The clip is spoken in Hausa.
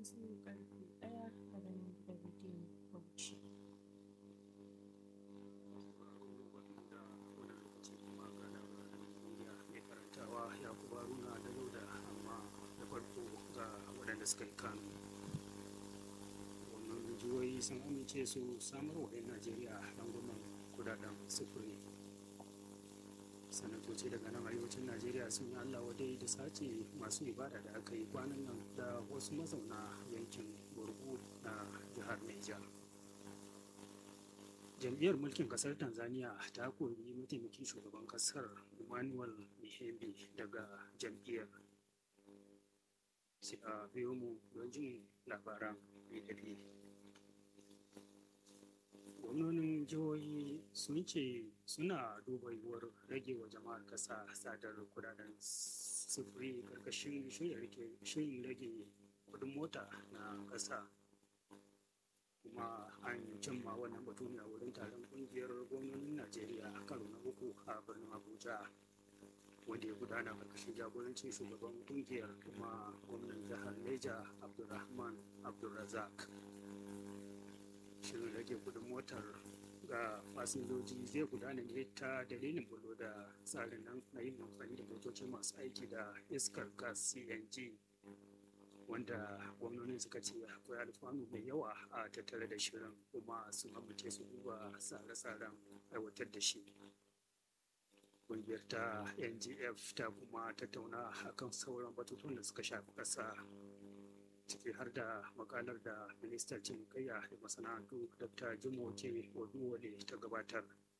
yanzu karfe ɗaya a nan da rediyon Bauchi. mai karantawa ya kuma runa da da amma da farko ga waɗanda suka yi kanu wannan jihohi sun amince su samar wa 'yan najeriya rangwamen kudaden sufuri sanatoci daga nan arewacin najeriya sun yi allah wadai da sace masu ibada da aka yi kwanan nan da wasu mazauna yankin burgu na jihar niger jam'iyyar mulkin kasar tanzania ta kori mataimakin shugaban kasar emmanuel mihembe daga jam'iyyar sai a biyo mu don jin labaran bidali gwamnonin jihohi sun ce suna duba yiwuwar rage wa jama'ar kasa sadar kudaden sufuri karkashin shirin rage kudin mota na kasa kuma an cimma wannan batu ne a wurin taron kungiyar gwamnonin najeriya karo na uku a birnin abuja wanda ya gudana karkashin jagorancin shugaban kungiyar kuma gwamnan jihar neja abdulrahman abdulrazak shirin rage kudin motar ga fasinjoji zai gudana ne ta dalilin bulo da tsarin nan na yin amfani da motoci masu aiki da iskar gas cng wanda gwamnonin suka ce akwai alfanu mai yawa a tattare da shirin kuma sun amince su duba tsare-tsaren aiwatar da shi ƙungiyar ta ngf ta kuma tattauna akan sauran batutuwan da suka shafi ƙasa ciki har da makalar da ministan cinikayya da masana'antu dr jimoke oduwale ta gabatar